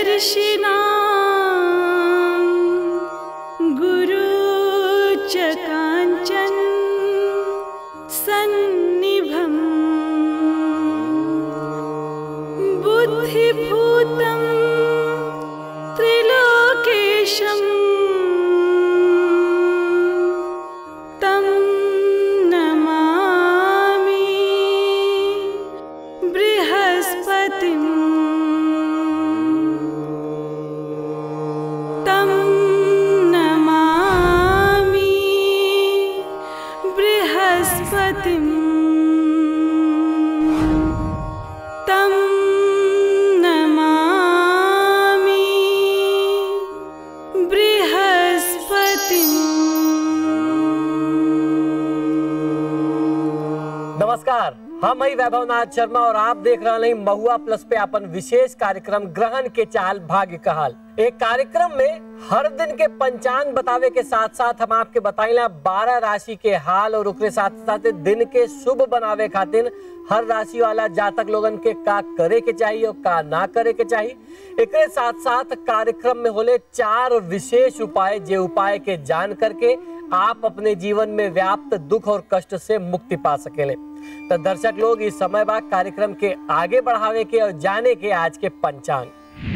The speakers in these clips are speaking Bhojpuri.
दर्शिना गुरु च काञ्चन सन्निभम् बुद्धिभूतं त्रिलोकेशम् तं नमामि बृहस्पतिम् तं नमामि बृहस्पतिम् तं नमामि बृहस्पतिम् नमस्कार हम हई वैभव नाथ शर्मा और आप देख रहे हैं महुआ प्लस पे अपन विशेष कार्यक्रम ग्रहण के चाल भाग्य का हाल एक कार्यक्रम में हर दिन के पंचांग बतावे के साथ साथ हम आपके बताइला बारह राशि के हाल और ओकरे साथ साथ दिन के शुभ बनावे खातिर हर राशि वाला जातक लोगन के का करे के चाहिए और का ना करे के चाहिए एकरे साथ साथ कार्यक्रम में होले चार विशेष उपाय जे उपाय के जान करके आप अपने जीवन में व्याप्त दुख और कष्ट से मुक्ति पा सकेले तो दर्शक लोग इस समय बाद कार्यक्रम के आगे बढ़ावे के और जाने के आज के पंचांग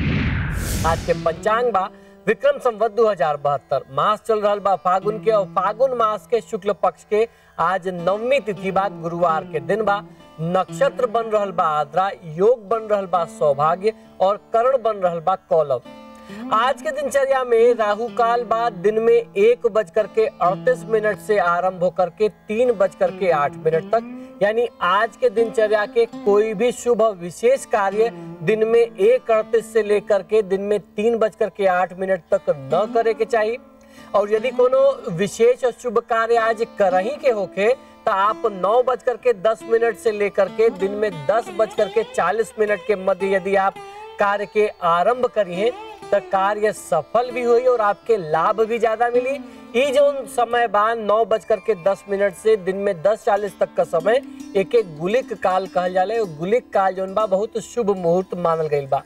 आज के पंचांग बा विक्रम संवत दो हजार बहत्तर मास चल रहा बा फागुन के और फागुन मास के शुक्ल पक्ष के आज नवमी तिथि बा गुरुवार के दिन बा नक्षत्र बन रहल बा आद्रा योग बन रहल बा सौभाग्य और करण बन रहल बा कौलव आज के दिनचर्या में राहु काल बाद दिन में एक बज करके अड़तीस मिनट से आरंभ होकर के तीन बज करके आठ मिनट तक यानी आज के दिनचर्या के कोई भी शुभ और विशेष कार्य दिन में एक अड़तीस से लेकर के दिन में तीन बज करके आठ मिनट तक न करे के चाहिए और यदि कोनो विशेष और शुभ कार्य आज करही के होके तो आप नौ बज करके दस मिनट से लेकर के दिन में दस बज करके चालीस मिनट के मध्य यदि आप कार्य के आरंभ करिए तो कार्य सफल भी हुई और आपके लाभ भी ज्यादा मिली ई जो समय बाद नौ बज करके दस मिनट से दिन में दस चालीस तक का समय एक एक गुलिक काल कहल जाला और गुलिक काल जो बा बहुत शुभ मुहूर्त मानल गईल बा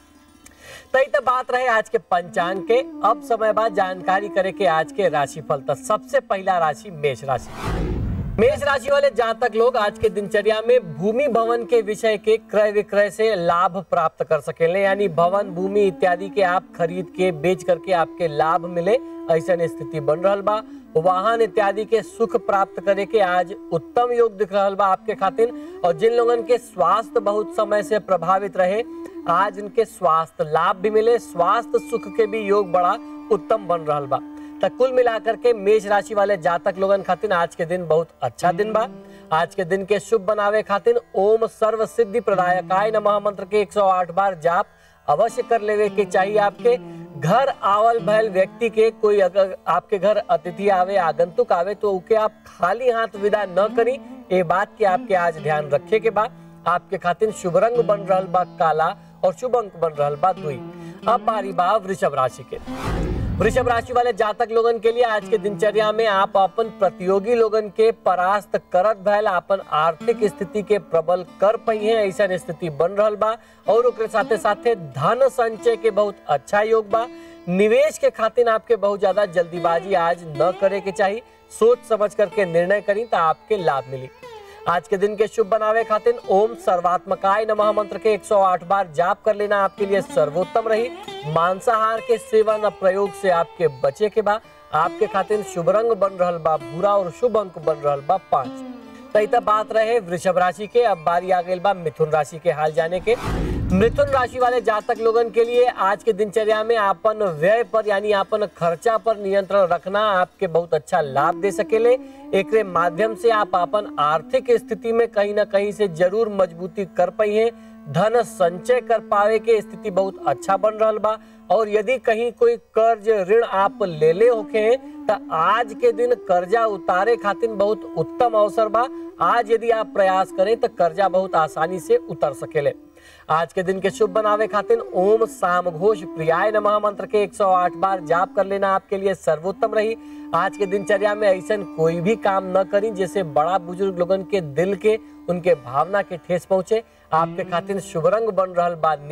तई तो बात रहे आज के पंचांग के अब समय बाद जानकारी करे के आज के राशिफल तो सबसे पहला राशि मेष राशि मेष राशि वाले जातक लोग आज के दिनचर्या में भूमि भवन के विषय के क्रय विक्रय से लाभ प्राप्त कर सकेले यानी भवन भूमि इत्यादि के आप खरीद के बेच करके आपके लाभ मिले ऐसा स्थिति बन रहा बा वाहन इत्यादि के सुख प्राप्त करे के आज उत्तम योग दिख रहा बा आपके खातिर और जिन लोगन के स्वास्थ्य बहुत समय से प्रभावित रहे आज उनके स्वास्थ्य लाभ भी मिले स्वास्थ्य सुख के भी योग बड़ा उत्तम बन रहा बा तो कुल मिलाकर के मेष राशि वाले जातक लोगन खातिर आज के दिन बहुत अच्छा दिन बा आज के दिन के शुभ बनावे खातिर ओम सर्व सिद्धि प्रदायकाय नमः मंत्र के 108 बार जाप अवश्य कर लेवे के चाहिए आपके घर आवल भयल व्यक्ति के कोई अगर आपके घर अतिथि आवे आगंतुक आवे तो उके आप खाली हाथ विदा न करी ये बात के आपके आज ध्यान रखे के बाद आपके खातिर शुभ रंग बन रहल बा काला और शुभ अंक बन रहल बा दुई अब बारी बा वृषभ राशि के वृषभ राशि वाले जातक लोगन के लिए आज के दिनचर्या में आप अपन प्रतियोगी लोगन के परास्त करत भयल अपन आर्थिक स्थिति के प्रबल कर पई है ऐसा स्थिति बन रहल बा और ओकरे साथे साथे धन संचय के बहुत अच्छा योग बा निवेश के खातिर आपके बहुत ज्यादा जल्दीबाजी आज न करे के चाहिए सोच समझ करके निर्णय करी तो आपके लाभ मिली आज के दिन के शुभ बनावे खातिर ओम सर्वात्मकाय नमः मंत्र के 108 बार जाप कर लेना आपके लिए सर्वोत्तम रही मांसाहार के सेवन और प्रयोग से आपके बचे के बा आपके खातिर शुभ रंग बन रहल बा भूरा और शुभ अंक बन रहल बा पांच तैता बात रहे वृषभ राशि के अब बारी आ गई बा मिथुन राशि के हाल जाने के मिथुन राशि वाले जातक लोगन के लिए आज के दिनचर्या में आपन व्यय पर यानी आपन खर्चा पर नियंत्रण रखना आपके बहुत अच्छा लाभ दे सकेले एकरे माध्यम से आप अपन आर्थिक स्थिति में कहीं ना कहीं से जरूर मजबूती कर पाई है धन संचय कर पावे के स्थिति बहुत अच्छा बन रहा बा और यदि कहीं कोई कर्ज ऋण आप ले ले होके हैं तो आज के दिन कर्जा उतारे खातिर बहुत उत्तम अवसर बा आज यदि आप प्रयास करें तो कर्जा बहुत आसानी से उतर सकेले आज के दिन के शुभ बनावे खातिर ओम साम घोष प्रियाय नमः मंत्र के 108 बार जाप कर लेना आपके लिए सर्वोत्तम रही आज के दिनचर्या में ऐसा कोई भी काम न करी जैसे बड़ा बुजुर्ग लोगन के दिल के उनके भावना के ठेस पहुंचे आपके खातिर शुभ रंग बन रहल बा नीला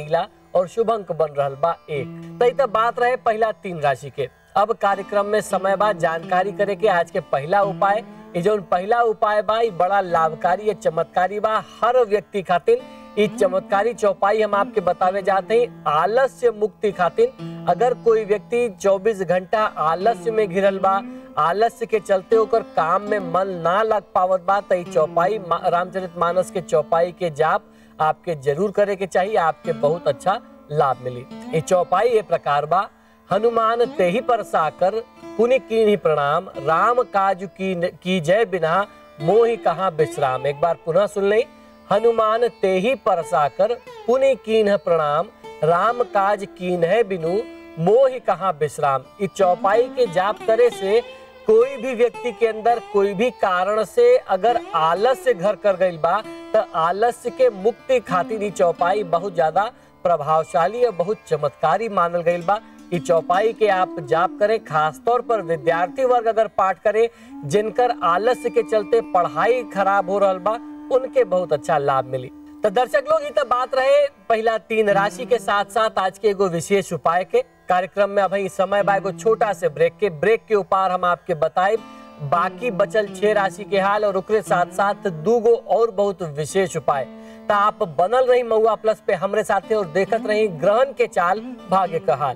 और शुभ अंक बन रहल बा एक तई तब बात रहे पहला तीन राशि के अब कार्यक्रम में समय बाद जानकारी करे के आज के पहला उपाय ये जो पहला उपाय बा ई बड़ा लाभकारी या चमत्कारी बा हर व्यक्ति खातिर ई चमत्कारी चौपाई हम आपके बतावे जाते हैं आलस्य मुक्ति खातिर अगर कोई व्यक्ति 24 घंटा आलस्य में घिरल बा आलस्य के चलते ओकर काम में मन ना लग पावत बा त ई चौपाई मा- रामचरित मानस के चौपाई के जाप आपके जरूर करे के चाहिए आपके बहुत अच्छा लाभ मिली ये चौपाई ये प्रकार बा हनुमान ते ही पर साकर पुनि कीन्ही प्रणाम राम काज की की जय बिना मोहि कहा विश्राम एक बार पुनः सुन लें हनुमान ते ही पर साकर पुनि कीन्ह प्रणाम राम काज कीन है बिनु मोहि कहा विश्राम इस चौपाई के जाप करे से कोई भी व्यक्ति के अंदर कोई भी कारण से अगर आलस्य घर कर गई बा तो आलस्य के मुक्ति खातिर ई चौपाई बहुत ज्यादा प्रभावशाली और बहुत चमत्कारी मानल गई बा ई चौपाई के आप जाप करें खासतौर पर विद्यार्थी वर्ग अगर पाठ करे जिनकर आलस्य के चलते पढ़ाई खराब हो रहल बा उनके बहुत अच्छा लाभ मिली तो दर्शक लोग ये तो बात रहे पहला तीन राशि के साथ साथ आज के एगो विशेष उपाय के कार्यक्रम में अब इस समय बा एगो छोटा से ब्रेक के ब्रेक के उपार हम आपके बताए बाकी बचल छह राशि के हाल और ओकरे साथ साथ दूगो और बहुत विशेष उपाय तो आप बनल रही महुआ प्लस पे हमरे साथे और देखत रही ग्रहण के चाल भाग्य का हाल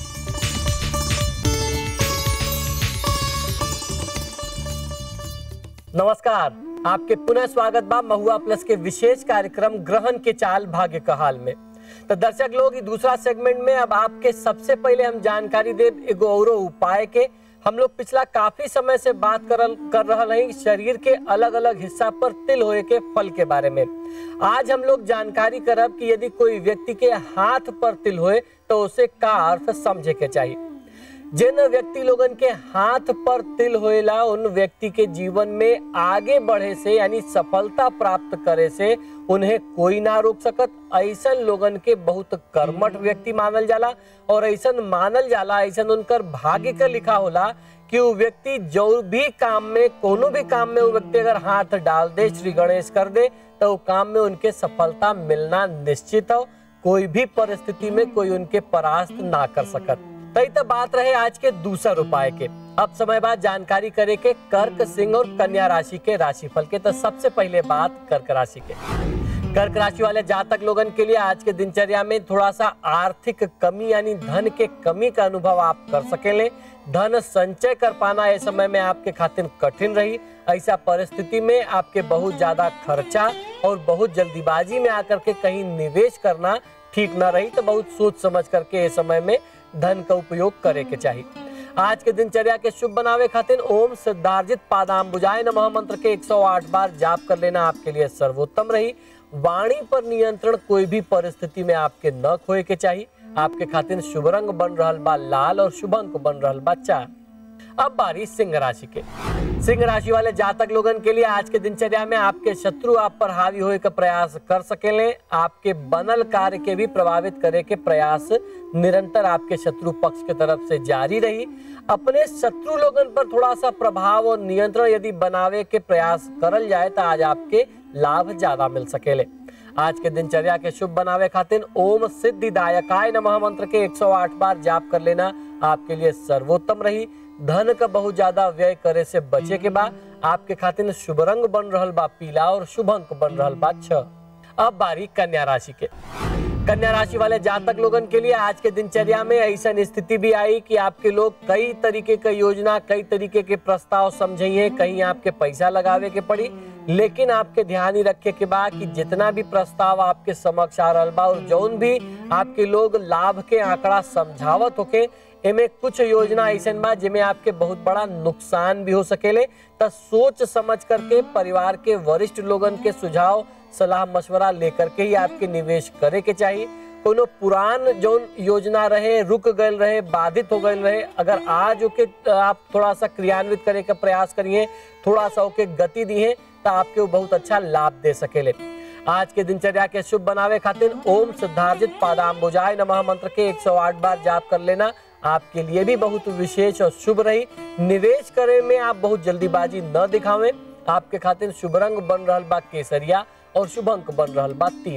नमस्कार आपके पुनः स्वागत बा महुआ प्लस के विशेष कार्यक्रम ग्रहण के चाल भाग्य का हाल में तो दर्शक लोग ये दूसरा सेगमेंट में अब आपके सबसे पहले हम जानकारी दे एगो औरो उपाय के हम लोग पिछला काफी समय से बात करल कर रहा हैं शरीर के अलग अलग हिस्सा पर तिल होए के फल के बारे में आज हम लोग जानकारी करब कि यदि कोई व्यक्ति के हाथ पर तिल होए तो उसे का अर्थ समझे के चाहिए जिन व्यक्ति लोगन के हाथ पर तिल होएला उन व्यक्ति के जीवन में आगे बढ़े से यानी सफलता प्राप्त करे से उन्हें कोई ना रोक सकत ऐसन लोगन के बहुत कर्मठ व्यक्ति मानल जाला और ऐसन मानल जाला ऐसन उनकर भाग्य का लिखा होला कि वो व्यक्ति जो भी काम में कोनो भी काम में वो व्यक्ति अगर हाथ डाल दे श्री गणेश कर दे तो वो काम में उनके सफलता मिलना निश्चित हो कोई भी परिस्थिति में कोई उनके परास्त ना कर सकत तई तो बात रहे आज के दूसर उपाय के अब समय बाद जानकारी करे के कर्क सिंह और कन्या राशि के राशिफल के तो सबसे पहले बात कर्क राशि के कर्क राशि वाले जातक लोगन के लिए आज के दिनचर्या में थोड़ा सा आर्थिक कमी यानी धन के कमी का अनुभव आप कर सकेले धन संचय कर पाना इस समय में आपके खातिर कठिन रही ऐसा परिस्थिति में आपके बहुत ज्यादा खर्चा और बहुत जल्दीबाजी में आकर के कहीं निवेश करना ठीक ना रही तो बहुत सोच समझ करके इस समय में धन का उपयोग करे के चाहिए आज के दिनचर्या के शुभ बनावे खातिर ओम सिद्धार्जित पादाम बुझाए नमः मंत्र के 108 बार जाप कर लेना आपके लिए सर्वोत्तम रही वाणी पर नियंत्रण कोई भी परिस्थिति में आपके न खोए के चाहिए आपके खातिर शुभ रंग बन रहल बा लाल और शुभ अंक बन रहल बा चार अब बारी सिंह राशि के सिंह राशि वाले जातक लोगन के लिए आज के दिनचर्या में आपके शत्रु आप पर हावी होए का प्रयास कर सकेले आपके बनल कार्य के भी प्रभावित करे के प्रयास निरंतर आपके शत्रु पक्ष के तरफ से जारी रही अपने शत्रु लोगन पर थोड़ा सा प्रभाव और नियंत्रण यदि बनावे के प्रयास करल जाए तो आज आपके लाभ ज्यादा मिल सकेले आज के दिनचर्या के शुभ बनावे खातिर ओम सिद्धिदायकाय नमः मंत्र के 108 बार जाप कर लेना आपके लिए सर्वोत्तम रही धन का बहुत ज्यादा व्यय करे से बचे के बाद आपके खातिर शुभ रंग बन रहल बा पीला और शुभ अंक बन रहल बा छह अब बारी कन्या राशि के कन्या राशि वाले जातक लोगन के लिए आज के दिनचर्या में ऐसा स्थिति भी आई कि आपके लोग कई तरीके का योजना कई तरीके के प्रस्ताव समझिए कहीं आपके पैसा लगावे के पड़ी लेकिन आपके ध्यान ही रखे के बाद कि जितना भी प्रस्ताव आपके समक्ष आ रहल बा और जौन भी आपके लोग लाभ के आंकड़ा समझावत होके एमे कुछ योजना ऐसन बा जिसमें आपके बहुत बड़ा नुकसान भी हो सकेले त सोच समझ करके परिवार के वरिष्ठ लोगन के सुझाव सलाह मशवरा लेकर के ही आपके निवेश करे के चाहिए कोनो पुरान जौन योजना रहे रुक गए रहे बाधित हो गए रहे अगर आज ओके आप थोड़ा सा क्रियान्वित करे का प्रयास करिए थोड़ा सा ओके गति दिए तो आपके वो बहुत अच्छा लाभ दे सकेले आज के दिनचर्या के शुभ बनावे खातिर ओम सिद्धार्जित पादाम्बुजाय नमः मंत्र के 108 बार जाप कर लेना आपके लिए भी बहुत विशेष और शुभ रही निवेश करे में आप बहुत जल्दीबाजी न दिखावें आपके खातिर शुभ रंग बन रहल बा केसरिया और शुभ अंक बन रहल बा तीन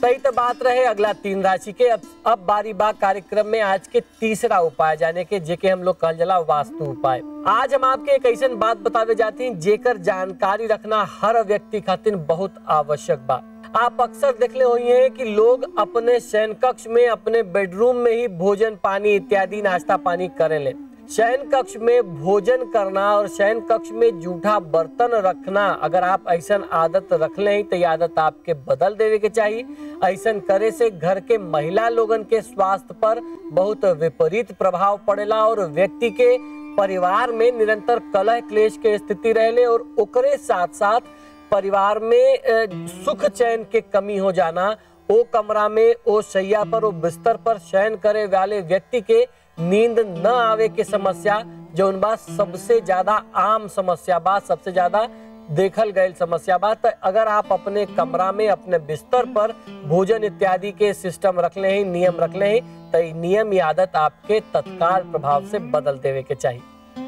सही तो बात रहे अगला तीन राशि के अब अब बारी बाग कार्यक्रम में आज के तीसरा उपाय जाने के जेके हम लोग कहल जला वास्तु उपाय आज हम आपके एक ऐसा बात बतावे जाती हैं जेकर जानकारी रखना हर व्यक्ति खातिर बहुत आवश्यक बा आप अक्सर देखले हुई हैं कि लोग अपने शयन कक्ष में अपने बेडरूम में ही भोजन पानी इत्यादि नाश्ता पानी करेले शयन कक्ष में भोजन करना और शयन कक्ष में जूठा बर्तन रखना अगर आप ऐसा आदत रख लें तो ये आदत आपके बदल देवे के चाहिए ऐसा करे से घर के महिला लोगन के स्वास्थ्य पर बहुत विपरीत प्रभाव पड़ेला और व्यक्ति के परिवार में निरंतर कलह क्लेश के स्थिति रहले और ओकरे साथ साथ परिवार में अ, सुख चैन के कमी हो जाना ओ कमरा में ओ शैया पर ओ बिस्तर पर शयन करे वाले व्यक्ति के नींद न आवे के समस्या जौन बा सबसे ज्यादा आम समस्या बा सबसे ज्यादा देखल गयल समस्या बा तो अगर आप अपने कमरा में अपने बिस्तर पर भोजन इत्यादि के सिस्टम रख ले हैं नियम रख ले हैं तो ई नियम या आदत आपके तत्काल प्रभाव से बदल देवे के चाहिए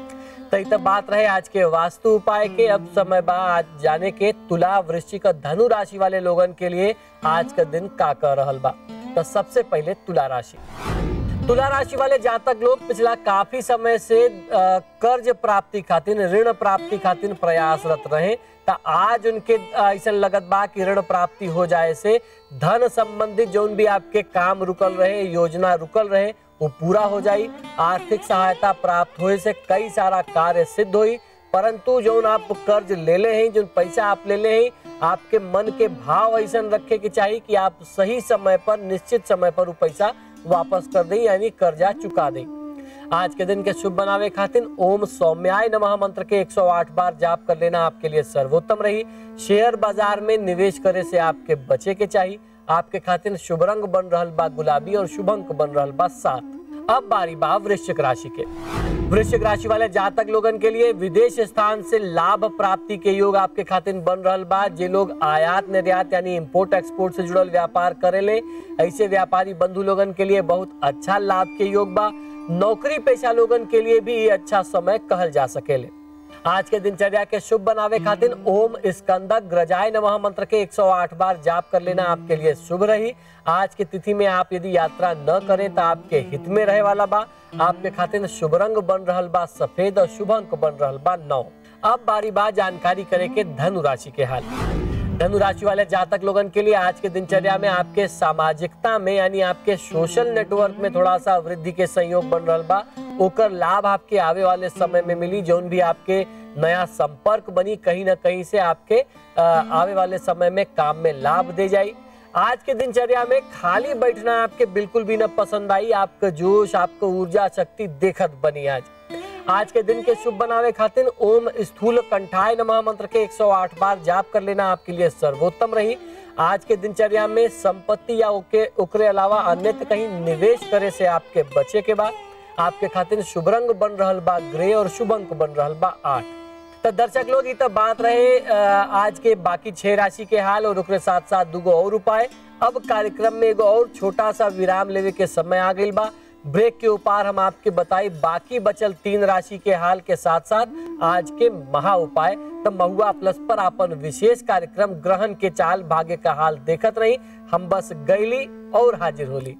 तो इत बात रहे आज के वास्तु उपाय के अब समय बा आज जाने के तुला वृश्चिक और धनु राशि वाले लोगन के लिए आज का दिन का कह रहल बा तो सबसे पहले तुला राशि तुला राशि वाले जातक लोग पिछला काफी समय से अ, कर्ज प्राप्ति खातिर ऋण प्राप्ति खातिर प्रयासरत रहे तो आज उनके अ, ऐसा लगत बा कि ऋण प्राप्ति हो जाए से धन संबंधित जोन भी आपके काम रुकल रहे योजना रुकल रहे वो पूरा हो जाई आर्थिक सहायता प्राप्त होए से कई सारा कार्य सिद्ध हुई परंतु जो आप कर्ज ले ले हैं जो पैसा आप ले ले हैं आपके मन के भाव ऐसा रखे के चाहिए कि आप सही समय पर निश्चित समय पर वो पैसा वापस कर दें यानी कर्जा चुका दें आज के दिन के शुभ बनावे खातिर ओम सौम्याय नमः मंत्र के 108 बार जाप कर लेना आपके लिए सर्वोत्तम रही शेयर बाजार में निवेश करे से आपके बचे के चाहिए आपके खातिर शुभ रंग बन रहल बा गुलाबी और शुभ अंक बन रहल बा सात अब बारी बा वृश्चिक राशि के वृश्चिक राशि वाले जातक लोगन के लिए विदेश स्थान से लाभ प्राप्ति के योग आपके खातिर बन रहल बा जे लोग आयात निर्यात यानी इंपोर्ट एक्सपोर्ट से जुड़ल व्यापार करेले ऐसे व्यापारी बंधु लोगन के लिए बहुत अच्छा लाभ के योग बा नौकरी पेशा लोगन के लिए भी ये अच्छा समय कहल जा सकेले आज के दिनचर्या के शुभ बनावे खातिर ओम स्कंदक ग्रजाय नमः मंत्र के 108 बार जाप कर लेना आपके लिए शुभ रही आज की तिथि में आप यदि यात्रा न करें तो आपके हित में रहे वाला बा आपके खातिर शुभ रंग बन रहल बा सफेद और शुभ अंक बन रहल बा नौ अब बारी बार जानकारी करे के धनु राशि के हाल धनु राशि वाले जातक लोगन के लिए आज के दिनचर्या में आपके सामाजिकता में यानी आपके सोशल नेटवर्क में थोड़ा सा वृद्धि के संयोग बन रहल बा ओकर लाभ आपके आवे वाले समय में मिली जौन भी आपके नया संपर्क बनी कहीं ना कहीं से आपके अ, आवे वाले समय में काम में लाभ दे जाई आज के दिनचर्या में खाली बैठना आपके बिल्कुल भी न पसंद आई आपका जोश आपका ऊर्जा शक्ति देखत बनी आज आज के दिन के शुभ बनावे खातिर ओम स्थूल कंठाय नमः मंत्र के 108 बार जाप कर लेना आपके लिए सर्वोत्तम रही आज के दिनचर्या में संपत्ति या ओके ओकरे अलावा अन्यत्र कहीं निवेश करे से आपके बचे के बाद आपके खातिर शुभ रंग बन रहल बा ग्रे और शुभ अंक बन रहल बा आठ तो दर्शक लोग ये तो बात रहे अ, आज के बाकी छह राशि के हाल और ओकरे साथ साथ दूगो और उपाय अब कार्यक्रम में एगो और छोटा सा विराम लेवे के समय आ गई बा ब्रेक के ऊपर हम आपके बताई बाकी बचल तीन राशि के हाल के साथ साथ आज के महा उपाय तो महुआ प्लस पर अपन विशेष कार्यक्रम ग्रहण के चाल भाग्य का हाल देखत रही हम बस गईली और हाजिर होली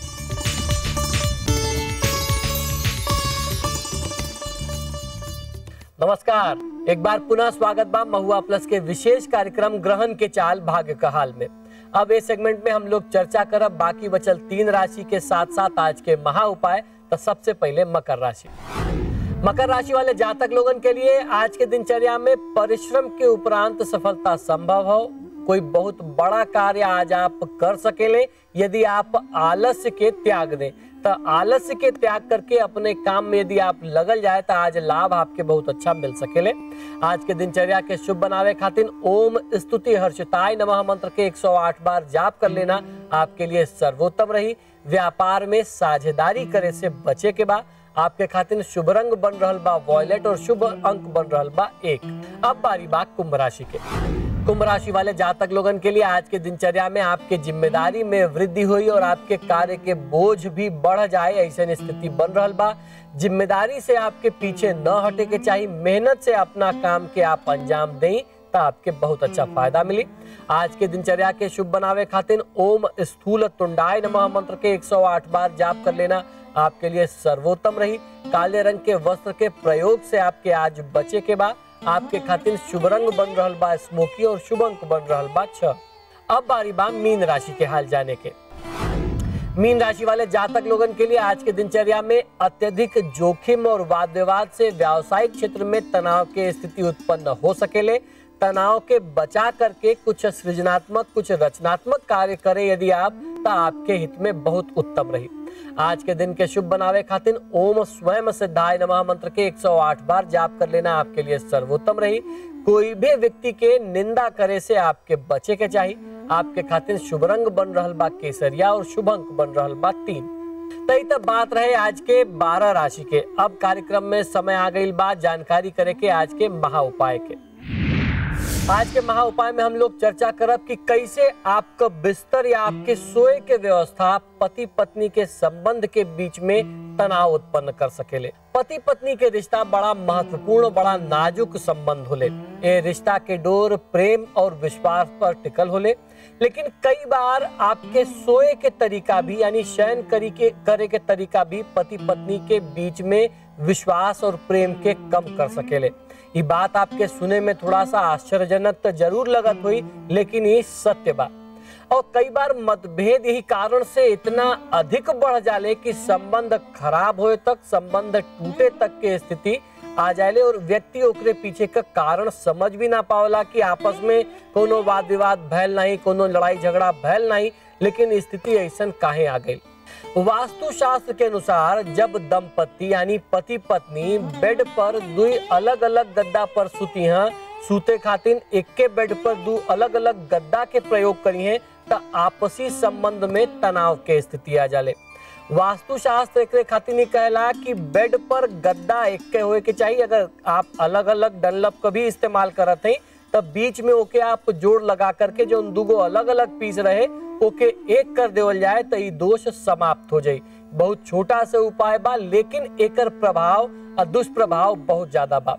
नमस्कार एक बार पुनः स्वागत बा महुआ प्लस के विशेष कार्यक्रम ग्रहण के चाल भाग्य का हाल में अब इस सेगमेंट में हम लोग चर्चा करब बाकी बचल तीन राशि के साथ साथ आज के महा उपाय तो सबसे पहले मकर राशि मकर राशि वाले जातक लोगन के लिए आज के दिनचर्या में परिश्रम के उपरांत सफलता संभव हो कोई बहुत बड़ा कार्य आज आप कर सकेले यदि आप आलस्य के त्याग दें तो आलस्य के त्याग करके अपने काम में यदि आप लगल जाए तो आज लाभ आपके बहुत अच्छा मिल सकेले आज के दिनचर्या के शुभ बनावे खातिर ओम स्तुति हर्षिताय नमः मंत्र के 108 बार जाप कर लेना आपके लिए सर्वोत्तम रही व्यापार में साझेदारी करे से बचे के बाद आपके खातिर शुभ रंग बन रहल बा वॉयलेट और शुभ अंक बन रहल बा एक अब बारी बा कुंभ राशि के कुंभ राशि वाले जातक लोगन के लिए आज के दिनचर्या में आपके जिम्मेदारी में वृद्धि हुई और आपके कार्य के बोझ भी बढ़ जाए ऐसे स्थिति बन रहल बा जिम्मेदारी से आपके पीछे न हटे के चाहिए मेहनत से अपना काम के आप अंजाम दें तो आपके बहुत अच्छा फायदा मिली आज के दिनचर्या के शुभ बनावे खातिर ओम स्थूल तुंडाय नमः मंत्र के 108 बार जाप कर लेना आपके लिए सर्वोत्तम रही काले रंग के वस्त्र के प्रयोग से आपके आज बचे के बाद आपके खातिर शुभ रंग बन रहल बा स्मोकी और शुभ अंक बन रहल बा छह अब बारी बा मीन राशि के हाल जाने के मीन राशि वाले जातक लोगन के लिए आज के दिनचर्या में अत्यधिक जोखिम और वाद विवाद से व्यावसायिक क्षेत्र में तनाव की स्थिति उत्पन्न हो सकेले तनाव के बचा करके कुछ सृजनात्मक कुछ रचनात्मक कार्य करें यदि आप तो आपके हित में बहुत उत्तम रही आज के दिन के शुभ बनावे खातिर ओम स्वयं सिद्धाय नमः मंत्र के 108 बार जाप कर लेना आपके लिए सर्वोत्तम रही कोई भी व्यक्ति के निंदा करे से आपके बचे के चाहिए आपके खातिर शुभ रंग बन रहल बा केसरिया और शुभ अंक बन रहल बा तीन तई तब बात रहे आज के बारह राशि के अब कार्यक्रम में समय आ गई बात जानकारी करे के आज के महा उपाय के आज के महा उपाय में हम लोग चर्चा करब कि कैसे आपका बिस्तर या आपके सोए के व्यवस्था पति पत्नी के संबंध के बीच में तनाव उत्पन्न कर सकेले पति पत्नी के रिश्ता बड़ा महत्वपूर्ण बड़ा नाजुक संबंध होले ये रिश्ता के डोर प्रेम और विश्वास पर टिकल होले लेकिन कई बार आपके सोए के तरीका भी यानी शयन करी के करे के तरीका भी पति पत्नी के बीच में विश्वास और प्रेम के कम कर सकेले ये बात आपके सुने में थोड़ा सा आश्चर्यजनक तो जरूर लगत हुई लेकिन ये सत्य बात और कई बार मतभेद यही कारण से इतना अधिक बढ़ जाले कि संबंध खराब होए तक संबंध टूटे तक के स्थिति आ जाले और व्यक्ति ओकरे पीछे का कारण समझ भी ना पावला कि आपस में कोनो वाद विवाद भैल नहीं कोनो लड़ाई झगड़ा भैल नहीं लेकिन स्थिति ऐसा काहे आ गई वास्तु शास्त्र के अनुसार जब दंपति यानी पति पत्नी बेड पर दो अलग अलग गद्दा पर सुती हैं सूते खातिर एक के बेड पर दो अलग अलग गद्दा के प्रयोग करी हैं तो आपसी संबंध में तनाव के स्थिति आ जाले वास्तु शास्त्र एक खातिर नहीं कहला कि बेड पर गद्दा एक के होए के चाहिए अगर आप अलग अलग डनलप का भी इस्तेमाल करत हैं तब बीच में ओके आप जोड़ लगा करके जो दुगो अलग अलग पीस रहे ओके एक कर देवल जाए तो ये दोष समाप्त हो जाये बहुत छोटा सा उपाय बा लेकिन एकर प्रभाव और दुष्प्रभाव बहुत ज्यादा बा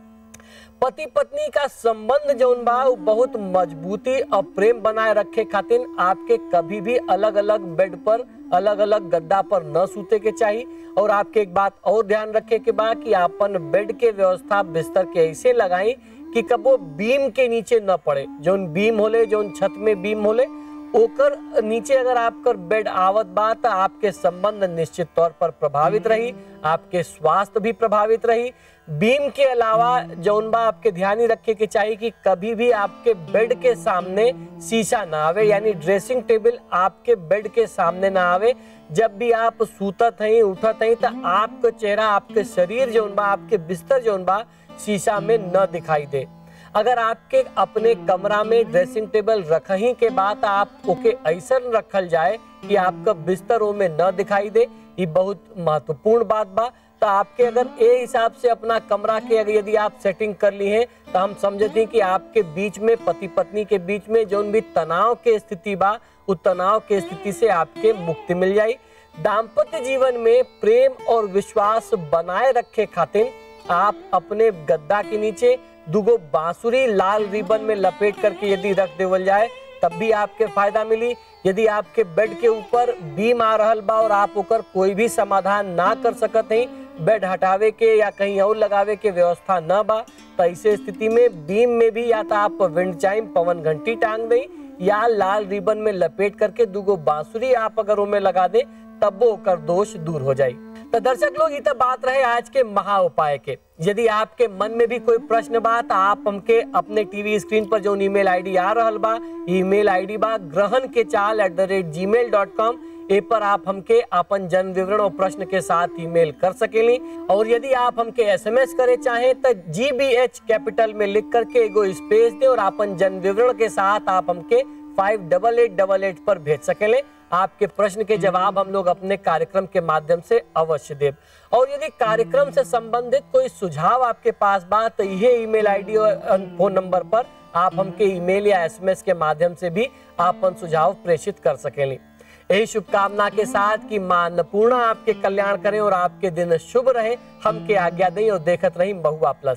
पति पत्नी का संबंध जौन बा उ बहुत मजबूती और प्रेम बनाए रखे खातिर आपके कभी भी अलग अलग बेड पर अलग अलग गद्दा पर न सूते के चाहिए और आपके एक बात और ध्यान रखे के बा कि आपन बेड के व्यवस्था बिस्तर के ऐसे लगाई कि कबो बीम के नीचे न पड़े जौन बीम होले जौन छत में बीम होले ओकर नीचे अगर आपकर बेड आवत बा तो आपके संबंध निश्चित तौर पर प्रभावित रही आपके स्वास्थ्य भी प्रभावित रही बीम के अलावा जौन बा आपके ध्यान ही रखे के चाहिए कि कभी भी आपके बेड के सामने शीशा ना आवे यानी ड्रेसिंग टेबल आपके बेड के सामने ना आवे जब भी आप सूतत हैं उठत हैं तो आपका चेहरा आपके शरीर जौन बा आपके बिस्तर जौन बा शीशा में न दिखाई दे अगर आपके अपने कमरा में ड्रेसिंग टेबल रखही के बाद आप ओके ऐसा रखल जाए कि आपका बिस्तर में न दिखाई दे ये बहुत महत्वपूर्ण बात बा तो आपके अगर ए हिसाब से अपना कमरा के अगर यदि आप सेटिंग कर ली है तो हम समझते हैं कि आपके बीच में पति पत्नी के बीच में जो भी तनाव के स्थिति बा उस तनाव के स्थिति से आपके मुक्ति मिल जाए दाम्पत्य जीवन में प्रेम और विश्वास बनाए रखे खातिर आप अपने गद्दा के नीचे दुगो बांसुरी लाल रिबन में लपेट करके यदि रख देवल जाए तब भी आपके फायदा मिली यदि आपके बेड के ऊपर बीम आ रहल बा और आप ओकर कोई भी समाधान ना कर सकत हैं बेड हटावे के या कहीं और लगावे के व्यवस्था न बा तो ऐसे स्थिति में बीम में भी या तो आप विंड चाइम पवन घंटी टांग दें या लाल रिबन में लपेट करके दुगो बांसुरी आप अगर उनमें लगा दें तब वो ओकर दोष दूर हो जाए तो दर्शक लोग ये तो बात रहे आज के महा उपाय के यदि आपके मन में भी कोई प्रश्न बा तो आप हमके अपने टीवी स्क्रीन पर जो ईमेल आईडी आ रहल बा ईमेल आईडी बा ग्रहण के चाल एट द रेट जी मेल डॉट कॉम ए पर आप हमके अपन जन्म विवरण और प्रश्न के साथ ईमेल कर सकेली और यदि आप हमके एसएमएस करे चाहें तो जी बी एच कैपिटल में लिख करके एगो स्पेस दे और अपन जन्म विवरण के साथ आप हमके five double eight double eight पर भेज सकेले आपके प्रश्न के जवाब हम लोग अपने कार्यक्रम के माध्यम से अवश्य देव और यदि कार्यक्रम से संबंधित कोई सुझाव आपके पास बा तो ये ईमेल आईडी और फोन नंबर पर आप हमके ईमेल या एसएमएस के माध्यम से भी अपन सुझाव प्रेषित कर सकेली यही शुभकामना के साथ कि मां अन्नपूर्णा आपके कल्याण करें और आपके दिन शुभ रहे हमके आज्ञा दें और देखत रही बहुआ प्लस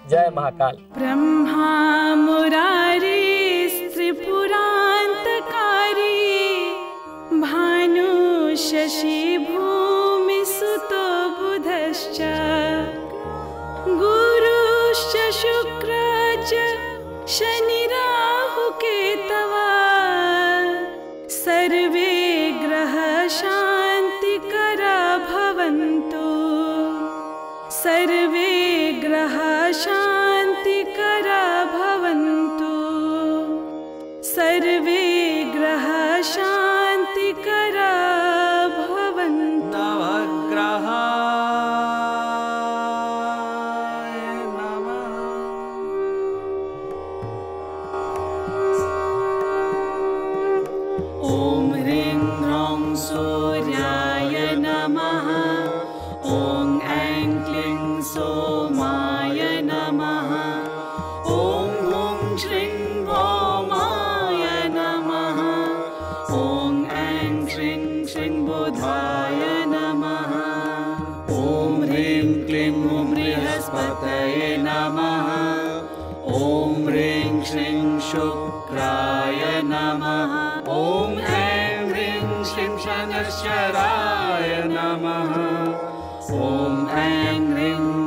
जय महाकाल ब्रह्मा मुरारी त्रिपुरान्तकारी भानु शशि भूमि सुतो बुधश्च गुरुश्च शुक्र च शनिराहुकेतवा सर्वे ग्रह शान्तिकरा भवन्तु सर्वे ग्रह शान्तिकरा भवन्तु सर्वे ग्रह शान्तिकरा भवन्तु नवग्रहाय नमः ॐ ह्रीं ह्रौं सूर्याय नमः ॐ ऐं क्लीं सोमाय नमः ॐ हुं श्रीं भौमाय नमः ॐ ऐं श्रीं श्रीं बुधाय नमः ॐ ह्रीं क्लीं हुं बृहस्पतये नमः ॐ ह्रीं श्रीं शुक्राय नमः ॐ ऐं ह्रीं श्रीं शनश्चराय नमः ॐ ऐं ह्रीं